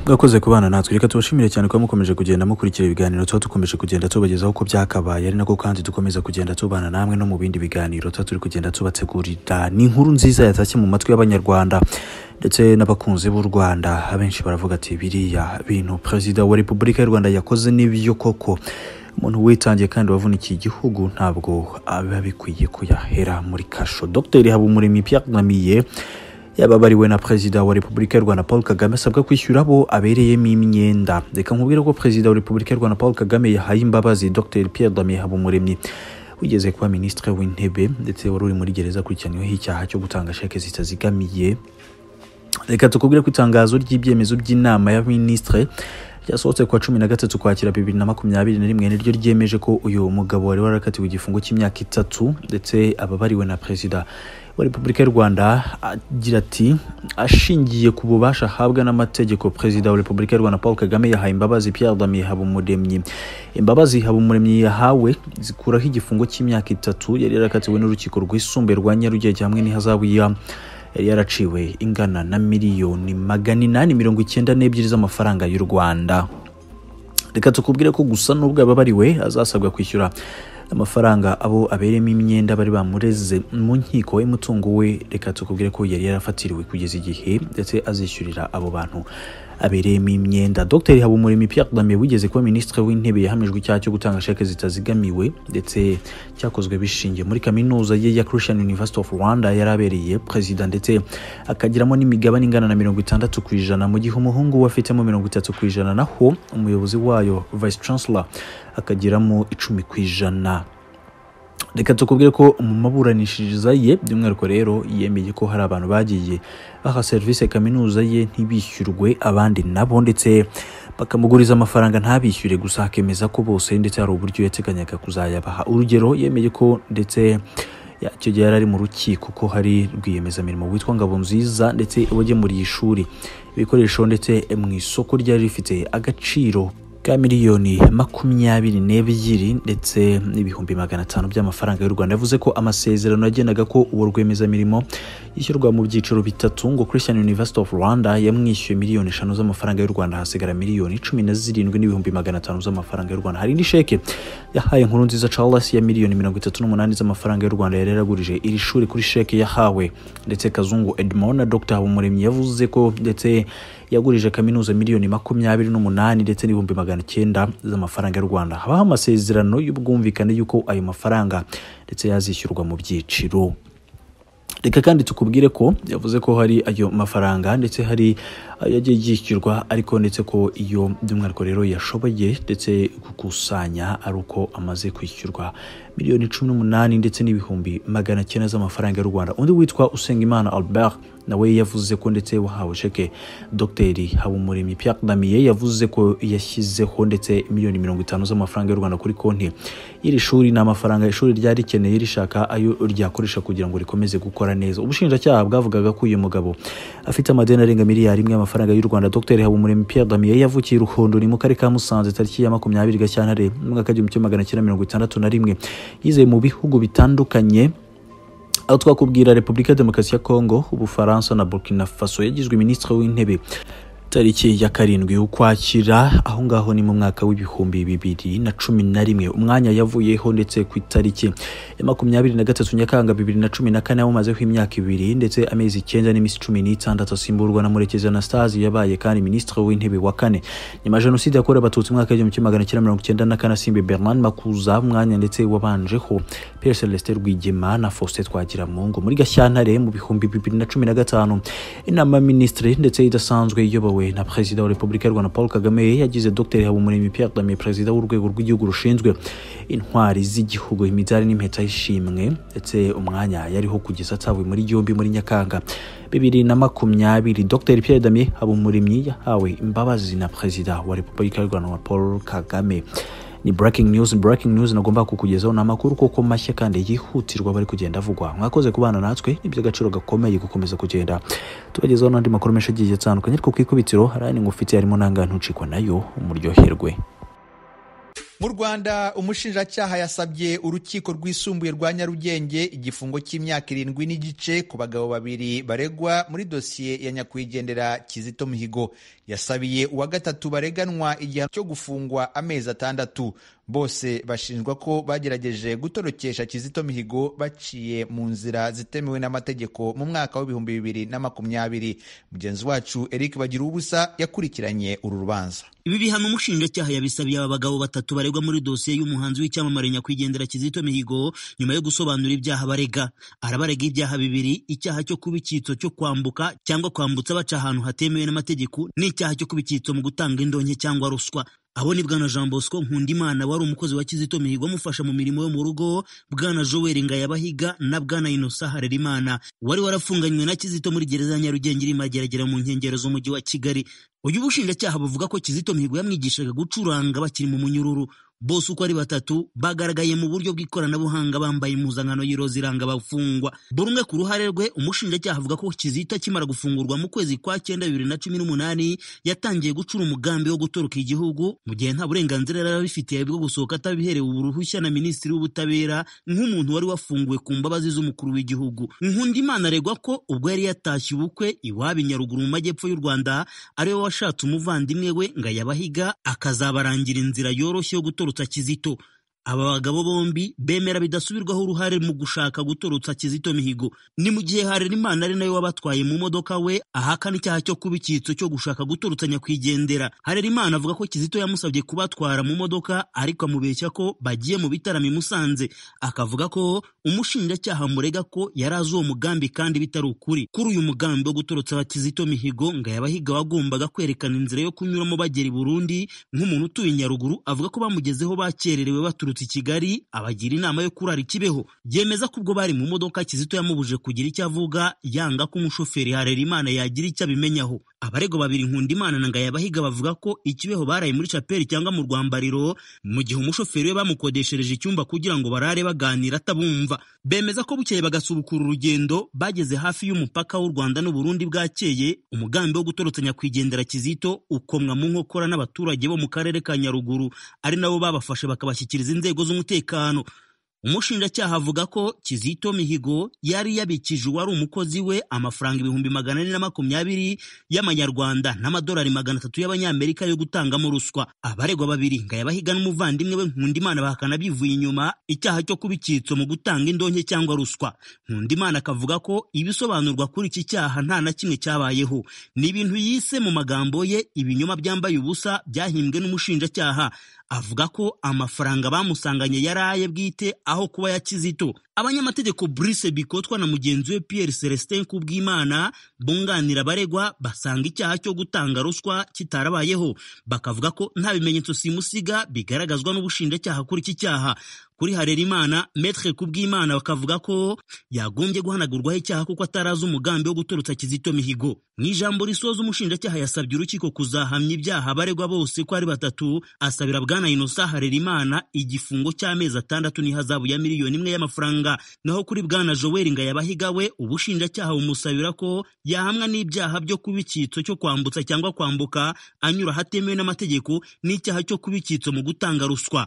mwakoze kubana natwe reka tubashimire cyane kuba mukomeje kugenda mukurikira ibiganiro tuba dukomeje kugenda tubagezaho uko byakabaye ari nako kandi dukomeza kugenda tubana namwe no mu bindi biganiro tuba turi kugenda tubategurira ni inkuru nziza yatashye mu matwi y'abanyarwanda ndetse n'abakunzi b'u rwanda abenshi baravuga ati biriya bintu perezida wa repubulika y'u rwanda yakoze n'ibyo koko umuntu witangiye kandi wavunikiye igihugu ntabwo aba bikwiye kuyahera muri kasho dr habumuremyi pierre namiye yaba abariwe na perezida wa repubulika y'u rwanda paul kagame asabwa kwishyura abo abereyemo imyenda reka nkubwire ko perezida wa repubulika y'u rwanda paul kagame yahaye imbabazi dr pierre damien habumuremyi wigeze kuba minisitiri w'intebe ndetse wari uri muri gereza akurikiranyweho icyaha cyo gutanga sheke zitazigamiye reka tukubwire ko itangazo ry'ibyemezo by'inama y'abaminisitiri ryasohotse kuwa cumi na gatatu ukwakira bibiri na makumyabiri na rimwe niryo ryemeje ko uyu mugabo wari warakatiwe igifungo cy'imyaka itatu ndetse ababariwe na perezida wa repubulika y'u rwanda agira ati ashingiye ku bubasha ahabwa n'amategeko perezida wa repubulika y'u rwanda paul kagame yahaye imbabazi pierre damien habumuremyi imbabazi habumuremyi yahawe zikuraho igifungo cy'imyaka itatu yari yarakatiwe n'urukiko rwisumbuye rwa nyarugenge hamwe n'ihazabu ya yari yaraciwe ingana na miliyoni magana inani mirongo icyenda n'ebyiri z'amafaranga y'u rwanda reka tukubwire ko gusa n'ubwo ababariwe azasabwa kwishyura amafaranga abo abereyemo imyenda bari bamureze mu nkiko y'umutungo we reka tukubwire ko yari yarafatiriwe kugeza igihe ndetse azishyurira abo bantu abereyemo imyenda dr habumuremyi pierre dame wigeze kuba minisitiri w'intebe yahamijwe icyaha cyo gutanga sheke zitazigamiwe ndetse cyakozwe bishingiye muri kaminuza ye ya christian university of rwanda yari abereye perezida ndetse akagiramo n'imigabane ingana na mirongo itandatu ku ijana mu gihe umuhungu we afitemo mirongo itatu ku ijana naho umuyobozi wayo vice chancellor akagiramo icumi ku ijana reka tukubwire ko mu maburanishiriza ye by'umwihariko rero yemeye ko hari abantu bagiye baha serivisi kaminuza ye ntibishyurwe abandi nabo ndetse bakamuguriza amafaranga ntabishyure gusa akemeza ko bose ndetse hari uburyo yateganyaga kuzayabaha urugero yemeye ko ndetse icyo gihe yari ari mu rukiko ko hari rwiyemezamirimo witwa ngabo nziza ndetse wagemuriye ishuri ibikoresho ndetse mu isoko ryari rifite agaciro ka miliyoni makumyabiri n'ebyiri ndetse n'ibihumbi magana atanu by'amafaranga y'u rwanda yavuze ko amasezerano yagendaga ko uwo rwiyemezamirimo yishyurwa mu byiciro bitatu ngo christian university of rwanda yamwishyuye miliyoni eshanu z'amafaranga y'u rwanda hasigara miliyoni cumi na zirindwi n'ibihumbi magana atanu z'amafaranga y'u rwanda hari indi sheke yahaye inkuru nziza charles ya miliyoni mirongo itatu n'umunani z'amafaranga y'u rwanda yari yaragurije iri shuri kuri sheke yahawe ndetse kazungu edmond na dr habumuremyi yavuze ko ndetse yagurije kaminuza miliyoni makumyabiri n'umunani ndetse n'ibihumbi magana icyenda z'amafaranga y'u rwanda habaho amasezerano y'ubwumvikane y'uko ayo mafaranga ndetse yazishyurwa mu byiciro reka kandi tukubwire ko yavuze ko hari ayo mafaranga ndetse hari ayo yagiye yishyurwa ariko ndetse ko iyo by'umwihariko rero yashoboye ndetse gukusanya ari uko amaze kwishyurwa miliyoni cumi n'umunani ndetse n'ibihumbi magana cyenda z'amafaranga y'u rwanda undi witwa usengimana albert nawe yavuze ko ndetse wahawe sheke dr habumuremyi pierre damiye yavuze ko yashyizeho ndetse miliyoni mirongo itanu z'amafaranga y'u rwanda kuri konti y'iri shuri ni amafaranga ishuri ryari rikeneye rishaka ayo ryakoresha kugira ngo rikomeze gukora neza ubushinjacyaha bwavugaga ko uyu mugabo afite amadeni arenga miliyari imwe y'amafaranga y'u rwanda dr habumuremyi pierre damiye yavukiye i ruhondoni mu karere ka musanze tariki ya makumyabiri gashyantare mu mwaka w'igihumbi kimwe magana cyenda mirongo itandatu na rimwe yizeye mu bihugu bitandukanye aho twakubwira repubulika demokarasi ya kongo ubufaransa na burkina faso yagizwe minisitiri w'intebe tariki ya karindwi ukwakira aho ngaho ni mu mwaka w'ibihumbi bibiri na cumi na rimwe umwanya yavuyeho ndetse ku itariki ya makumyabiri na gatatu nyakanga bibiri na cumi na kane yawumazeho imyaka ibiri ndetse amezi icyenda n'iminsi cumi n'itandatu asimburwa na murekezi anastasi yabaye kandi minisitiri w'intebe wa kane nyuma ya jenoside yakorewe abatutsi umwaka w'igihumbi kimwe magana cyenda mirongo icyenda na kane asimbuye bernard makuza umwanya ndetse wabanjeho pierre celestin rwigema na faustin twagiramungu muri gashyantare mu bihumbi bibiri na cumi na gatanu inama y'aminisitiri ndetse idasanzwe iyobowe na perezida wa repubulika y'u rwanda paul kagame yagize dr habumuremyi pierre damier perezida w'urwego rw'igihugu rushinzwe intwari z'igihugu imidari n'impeta y'ishimwe ndetse umwanya yariho kugeza atawe muri yombi muri nyakanga bibiri na makumyabiri dr pierre damier habumuremyi yahawe imbabazi na perezida wa repubulika y'u rwanda paul kagame ni breaking news breaking news nagomba kukugezaho ni amakuru koko mashya kandi yihutirwa bari kugenda avugwa mwakoze kubana natwe n'iby'agaciro gakomeye gukomeza kugenda tubagezaho n'andi makuru menshi agiye atandukanye ariko ku ikubitiro hari ayandi ngufite harimo n'angahe ntucikwa nayo umuryoherwe mu rwanda umushinjacyaha yasabye urukiko rwisumbuye rwa nyarugenge igifungo cy'imyaka irindwi n'igice ku bagabo babiri baregwa muri dosiye ya nyakwigendera kizito mihigo yasabiye uwa gatatu bareganwa igihano cyo gufungwa amezi atandatu bose bashinjwa ko bagerageje gutorokesha Kizito Mihigo baciye mu nzira zitemewe n'amategeko mu mwaka w'ibihumbi bibiri na makumyabiri mugenzi wacu Eric Bagirubusa yakurikiranye uru rubanza ibi bihano umushinjacyaha yabisabiye aba bagabo batatu baregwa muri dosiye y'umuhanzi w'icyamamare nyakwigendera Kizito Mihigo nyuma yo gusobanura ibyaha barega arabarega ibyaha bibiri icyaha cyo kuba icyitso cyo kwambuka cyangwa kwambutsa baca ahantu hatemewe n'amategeko n'icyaha cyo kuba icyitso mu gutanga indonke cyangwa ruswa abo ni bwana jean bosco nkundimana wari umukozi wa kizito mihigo amufasha mu mirimo yo mu rugo bwana joel ngayabahiga na bwana inosa harerimana wari warafunganywe na kizito muri gereza ya nyarugenge iri mageragera mu nkengero z'umujyi wa kigali uyu bushinjacyaha buvuga ko kizito mihigo yamwigishaga gucuranga bakiri mu munyururu bose uko ari batatu bagaragaye mu buryo bw'ikoranabuhanga bambaye impuzankano y'iroza iranga abafungwa buri umwe ku ruhare rwe umushinjacyaha avuga ko kizito akimara gufungurwa mu kwezi kwa cyenda bibiri na cumi n'umunani yatangiye gucura umugambi wo gutoroka igihugu mu gihe nta burenganzira yari abifitiye bwo gusohoka atabiherewe uruhushya na minisitiri w'ubutabera nk'umuntu wari wafunguwe ku mbabazi z'umukuru w'igihugu nkundimana aregwa ko ubwo yari yatashye ubukwe iwabo i nyaruguru mu majyepfo y'u rwanda ari we washatse umuvandimwe we ngo ayabahiga akazabarangira inzira yoroshye yo gutorora gutorotsa Kizito aba bagabo bombi bemera bidasubirwaho uruhare mu gushaka gutorotsa Kizito Mihigo ni mu gihe Harerimana ari nawe wabatwaye mu modoka we ahakana icyaha cyo kuba icyitso cyo gushaka gutorotsa nyakwigendera Harerimana avuga ko Kizito yamusabye kubatwara mu modoka ariko amubeshya ko bagiye mu bitaramo i Musanze akavuga ko umushinjacyaha murega ko yari azi uwo mugambi kandi bitari ukuri kuri uyu mugambi wo gutorotsa aba Kizito Mihigo ngo yabahiga wagombaga kwerekana inzira yo kunyuramo bagera i Burundi nk'umuntu utuye Nyaruguru avuga ko bamugezeho bakererewe baturutse i Kigali abagira inama yo kurara ikibeho yemeza ko ubwo bari mu modoka Kizito yamubuje kugira icyo avuga yanga ko umushoferi Harerimana yagira icyo abimenyaho abarego babiri Nkundimana na Ngayabahiga bavuga ko ikibeho baraye muri chapeli cyangwa mu rwambariro mu gihe umushoferi we bamukodeshereje icyumba kugira ngo barare baganira atabumva bemeza ko bukeye bagasubukura urugendo bageze hafi y'umupaka w'u Rwanda n'u Burundi bwakeye umugambi wo gutorotsa nyakwigendera Kizito ukomwa mu nkokora n'abaturage bo mu karere ka Nyaruguru ari nabo babafashe bakabashyikiriza inzego z'umutekano umushinjacyaha avuga ko Kizito Mihigo yari yabikije uwari umukozi we amafaranga ibihumbi magana ane na makumyabiri y'amanyarwanda n'amadolari magana atatu y'abanyamerika yo gutangamo ruswa abaregwa babiri Ngayabahiga n'umuvandimwe we Nkundimana bahakana bivuye inyuma icyaha cyo kuba icyitso mu gutanga indonke cyangwa ruswa Nkundimana akavuga ko ibisobanurwa kuri iki cyaha nta na kimwe cyabayeho ni ibintu yise mu magambo ye ibinyoma byambaye ubusa byahimbwe n'umushinjacyaha avuga ko amafaranga bamusanganye yari aye bwite aho kuba ya Kizito abanyamategeko Brice Bikotwa na mugenzi we Pierre Celestin Kubwimana bunganira abaregwa basanga icyaha cyo gutanga ruswa kitarabayeho bakavuga ko nta bimenyetso simusiga bigaragazwa n'ubushinjacyaha kuri iki cyaha kuri Harerimana Maître Kubwimana bakavuga ko yagombye guhanagurwaho icyaha kuko atarazi umugambi wo gutorotsa Kizito Mihigo mu ijambo risoza umushinjacyaha yasabye urukiko kuzahamya ibyaha abaregwa bose ko ari batatu asabira bwana Innocent Harerimana igifungo cy'amezi atandatu n'ihazabu ya miliyoni imwe y'amafaranga naho kuri bwana Joel Ngayabahiga we ubushinjacyaha bumusabira ko yahamwa n'ibyaha byo kuba icyitso cyo kwambutsa cyangwa kwambuka anyura ahatemewe n'amategeko n'icyaha cyo kuba icyitso mu gutanga ruswa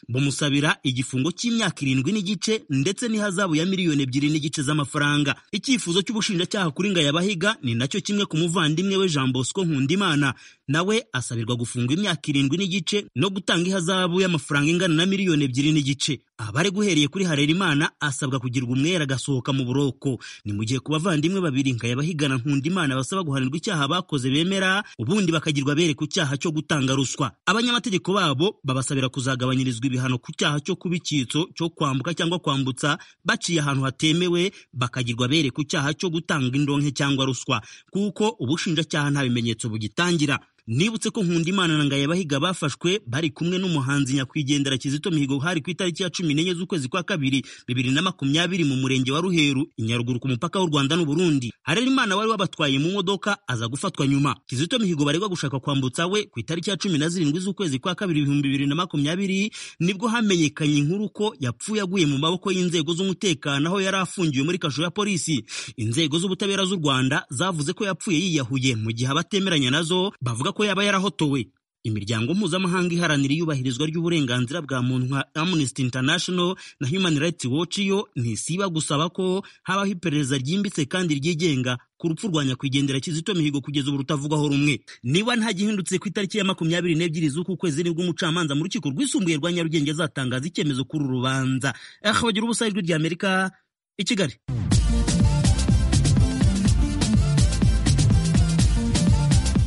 bumusabira igifungo cy'imyaka irindwi n'igice ndetse n'ihazabu ya miliyoni ebyiri n'igice z'amafaranga icyifuzo cy'ubushinjacyaha kuri Ngayabahiga ni nacyo kimwe ku muvandimwe we Jean Bosco Nkundimana nawe asabirwa gufunga imyaka irindwi n'igice no gutanga ihazabu y'amafaranga ingana na miliyoni ebyiri n'igice abari guhereye kuri Harerimana asabwa kugirwa umwere agasohoka mu buroko ni mu gihe ku bavandimwe babiri Ngayabahigana Nkundimana basaba guhanirwa icyaha bakoze bemera ubundi bakagirwa bere ku cyaha cyo gutanga ruswa abanyamategeko babo babasabira kuzagabanyirizwa ibihano ku cyaha cyo kuba icyitso cyo kwambuka cyangwa kwambutsa baciye ahantu hatemewe bakagirwa bere ku cyaha cyo gutanga indonke cyangwa ruswa kuko ubushinjacyaha nta bimenyetso bugitangira nibutse ko Nkundimana na Ngayabahiga bafashwe bari kumwe n'umuhanzi nyakwigendera Kizito Mihigo hari ku itariki ya cumi n'enye z'ukwezi kwa kabiri bibiri na makumyabiri mu murenge wa Ruheru i Nyaruguru ku mupaka w'u Rwanda n'u Burundi Harerimana wari wabatwaye mu modoka aza gufatwa nyuma Kizito Mihigo baregwa gushaka kwambutsa we ku itariki ya cumi na zirindwi z'ukwezi kwa kabiri ibihumbi bibiri na makumyabiri nibwo hamenyekanye inkuru ko yapfuye aguye mu maboko y'inzego z'umutekano aho yari afungiwe muri kasho ya polisi inzego z'ubutabera z'u Rwanda zavuze ko yapfuye yiyahuye mu gihe abatemeranya nazo bavuga ko yaba yarahotowe imiryango mpuzamahanga iharanira iyubahirizwa ry'uburenganzira bwa muntu nka Amnesty International na Human Rights Watch yo ntisiba gusaba ko habaho iperereza ryimbitse kandi ryigenga ku rupfu rwa nyakwigendera Kizito Mihigo kugeza ubu rutavugwaho rumwe niba nta gihindutse ku itariki ya makumyabiri n'ebyiri z'uku kwezi nibwo umucamanza mu rukiko rwisumbuye rwa Nyarugenge azatangaza icyemezo kuri uru rubanza aha bagira ubusa ijwi rya Amerika i Kigali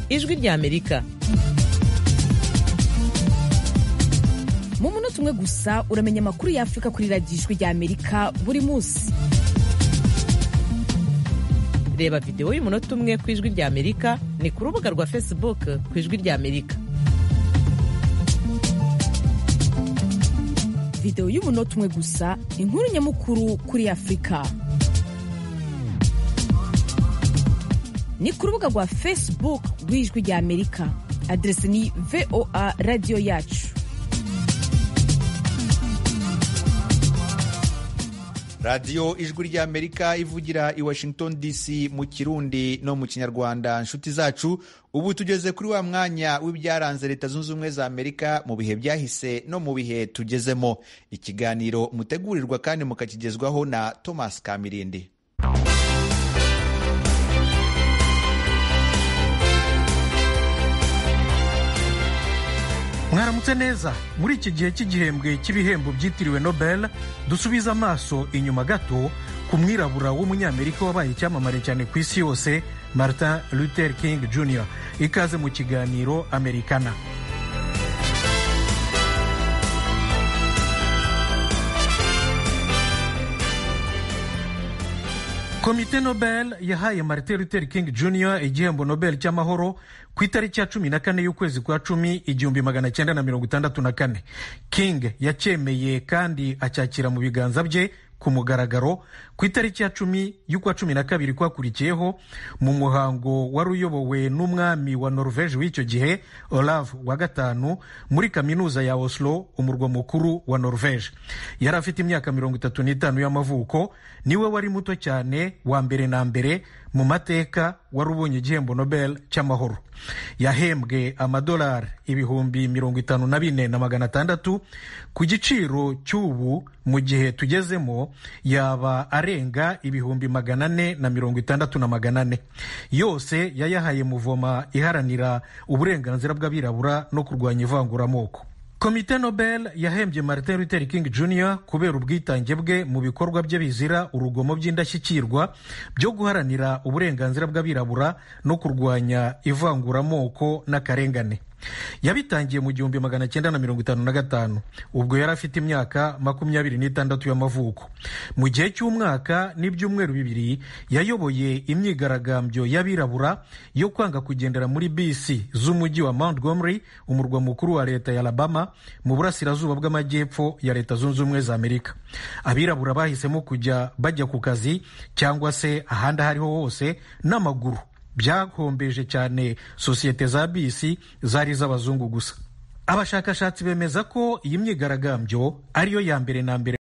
ijwi rya amerika mu munota umwe gusa uramenya amakuru ya afurika kuri radiyo ijwi rya amerika buri munsi reba videwo y'umunota umwe ku ijwi rya amerika ni ku rubuga rwa facebook ku ijwi rya amerika videwo y'umunota umwe gusa inkuru nyamukuru kuri afurika ni ku rubuga rwa facebook rw'ijwi rya amerika aderese ni voa radiyo yacu radiyo ijwi ry'amerika ivugira i washington dc mu kirundi no mu kinyarwanda nshuti zacu ubu tugeze kuri wa mwanya w'ibyaranze leta zunze ubumwe za amerika mu bihe byahise no mu bihe tugezemo ikiganiro mutegurirwa kandi mukakigezwaho na thomas kamirindi mwaramutse neza muri iki gihe cy'igihembwe cy'ibihembo byitiriwe nobel dusubize amaso inyuma gato ku mwirabura w'umunyamerika wabaye icyamamare cyane ku isi yose martin luther king jr ikaze mu kiganiro americana komite nobel yahaye martin luther king jr igihembo nobel cy'amahoro ku itariki ya cumi na kane y'ukwezi kwa cumi igihumbi magana cyenda na mirongo itandatu na kane king yacyemeye kandi acyakira mu biganza bye ku mugaragaro ku itariki ya cumi y'ukwa cumi na kabiri kwakurikiyeho mu muhango wari uyobowe n'umwami wa norvege w'icyo gihe olaf wa gatanu muri kaminuza ya oslo umurwa mukuru wa norvege yari afite imyaka mirongo itatu n'itanu y'amavuko niwe wari muto cyane wa mbere na mbere mu mateka wari ubonye igihembo nobel cy'amahoro yahembwe amadolari ibihumbi mirongo itanu na bine na magana atandatu ku giciro cy'ubu mu gihe tugezemo yaba arenga ibihumbi magana ane na mirongo itandatu na magana ane yose yayahaye muvoma iharanira uburenganzira bw'abirabura no kurwanya ivanguramoko komite nobel yahembye martin luther king jr kubera ubwitange bwe mu bikorwa bye bizira urugomo by'indashyikirwa byo guharanira uburenganzira bw'abirabura no kurwanya ivanguramoko n'akarengane yabitangiye mu gihumbi magana cyenda na mirongo itanu na gatanu ubwo yari afite imyaka makumyabiri n'itandatu y'amavuko mu gihe cy'umwaka n'ibyumweru bibiri yayoboye imyigaragambyo y'abirabura yo kwanga kugendera muri bisi z'umujyi wa montgomery umurwa mukuru wa leta ya alabama mu burasirazuba bw'amajyepfo ya leta zunze ubumwe za amerika abirabura bahisemo kujya bajya ku kazi cyangwa se ahandi aho ariho hose n'amaguru byahombeje cyane sosiyete za bisi zari iz'abazungu gusa abashakashatsi bemeza ko iyi myigaragambyo ariyo ya mbere na mbere